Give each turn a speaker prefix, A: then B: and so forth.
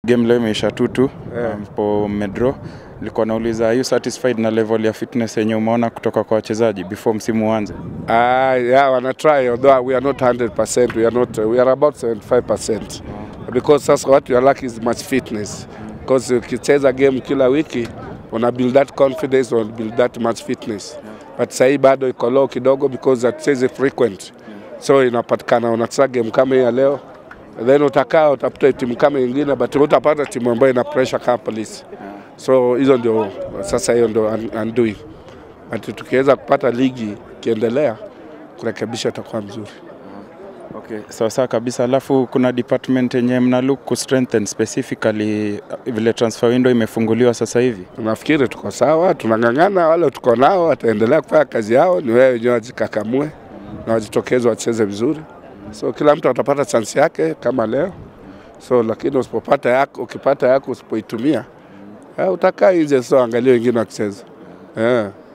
A: Game leo imeisha tutu ambapo medro. Nilikuwa nauliza, are you satisfied na level ya fitness yenye umeona kutoka kwa wachezaji before msimu uanze?
B: Uh, yeah, wanna try although we are not 100%, we are not we are about 75% because sasa what you are lacking is much fitness because ukicheza game kila wiki una build that confidence una build that much fitness but sahii bado iko low kidogo because hatuchezi frequent so inapatikana unacheza game kama hii ya leo then utakaa utafuta timu kama ingine but utapata timu ambayo ina pressure kama polisi so hizo ndio sasa hiyo ndio un- undoing but tukiweza kupata ligi ikiendelea kurekebisha itakuwa mzuri.
A: Okay, sawa sawa kabisa. Alafu kuna department yenye mna look ku strengthen specifically vile transfer window imefunguliwa sasa hivi.
B: Nafikiri tuko sawa, tunang'ang'ana. Wale tuko nao wataendelea kufanya kazi yao, ni wewe wenyewe wajikakamue na wajitokeze wacheze vizuri, so kila mtu atapata chance yake kama leo. So lakini usipopata yako, ukipata yako usipoitumia, eh, utakaa nje, so angalia wengine wakicheza eh.